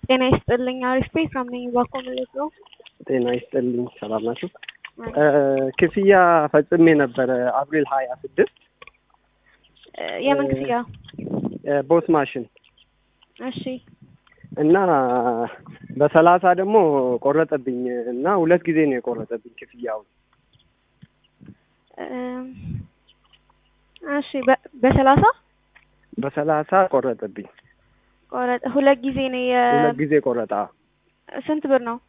ጤና ይስጥልኝ። አሪፍ ቤት ነኝ። ባኮ ማለት ነው። ጤና ይስጥልኝ። ሰላም ናችሁ? ክፍያ ፈጽሜ ነበረ አፕሪል ሀያ ስድስት የምን ክፍያ? ቦስ ማሽን እሺ እና በሰላሳ ደግሞ ቆረጠብኝ እና ሁለት ጊዜ ነው የቆረጠብኝ ክፍያውን። እሺ በሰላሳ በሰላሳ ቆረጠብኝ። ቆረጠ ሁለት ጊዜ ነው የ ሁለት ጊዜ ቆረጣ። ስንት ብር ነው?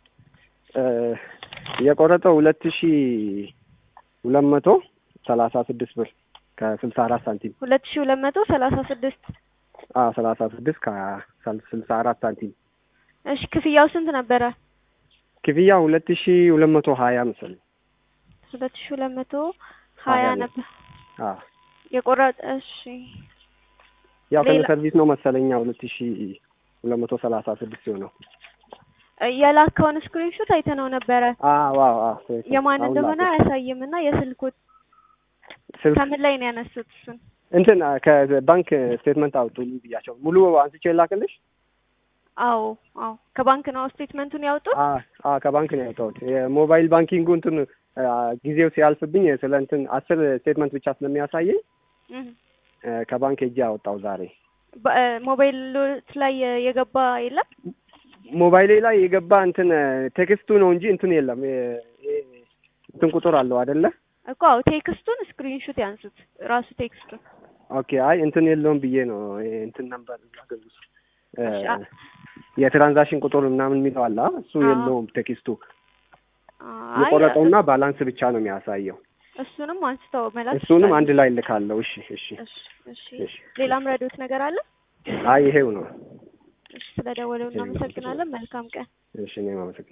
የቆረጠው ሁለት ሺ ሁለት መቶ ሰላሳ ስድስት ብር ከስልሳ አራት ሳንቲም ሁለት ሺ ሁለት መቶ ሰላሳ ስድስት ሰላሳ ስድስት ከስልሳ አራት ሳንቲም። እሺ ክፍያው ስንት ነበረ? ክፍያ ሁለት ሺ ሁለት መቶ ሀያ መሰለኝ። ሁለት ሺ ሁለት መቶ ሀያ ነበር አዎ የቆረጠ። እሺ ያው ከነ ሌላ- ሰርቪስ ነው መሰለኛ ሁለት ሺ ሁለት መቶ ሰላሳ ስድስት ሲሆነው የላከውን ስክሪንሾት አይተነው ነበረ። አዎ አዎ አዎ የማን አሁን እንደሆነ ላኩት። አያሳይም እና የስልኩት ስልክ ከምን ላይ ነው ያነሱት? እሱን እንትን ከባንክ ስቴትመንት አውጡልኝ ብያቸው ሙሉ አንስቼ ላክልሽ። አዎ አዎ ከባንክ ነው ስቴትመንቱን ያወጡት። አ አ ከባንክ ነው ያወጣሁት። የሞባይል ባንኪንጉ እንትን አ፣ ጊዜው ሲያልፍብኝ ስለ እንትን አስር ስቴትመንት ብቻ ስለሚያሳየኝ እህ አ፣ ከባንክ ሄጄ አወጣው ዛሬ። በ- ሞባይሎት ላይ የገባ የለም። ሞባይሌ ላይ የገባ እንትን ቴክስቱ ነው እንጂ እንትን የለም። የ- የ- እንትን ቁጥር አለው አይደለ? እኮ አዎ ቴክስቱን ስክሪንሾት ያንሱት ራሱ ቴክስቱን። ኦኬ። አይ እንትን የለውም ብዬ ነው ይሄ እንትን ነበር ያገኙት እሺ፣ አ- የትራንዛክሽን ቁጥር ምናምን የሚለው አለ አ፣ እሱ አዎ። የለውም ቴክስቱ። አይ የቆረጠውና ባላንስ ብቻ ነው የሚያሳየው። እሱንም አንስተው መላክ እሱንም ይችላሉ። አንድ ላይ ልካለሁ። እሺ እሺ እሺ እሺ። እሺ። ሌላም ረዶት ነገር አለ? አይ ይሄው ነው። እሺ፣ ስለደወለው እናመሰግናለን። መልካም ቀን። እሺ እኔም አመሰግናለሁ።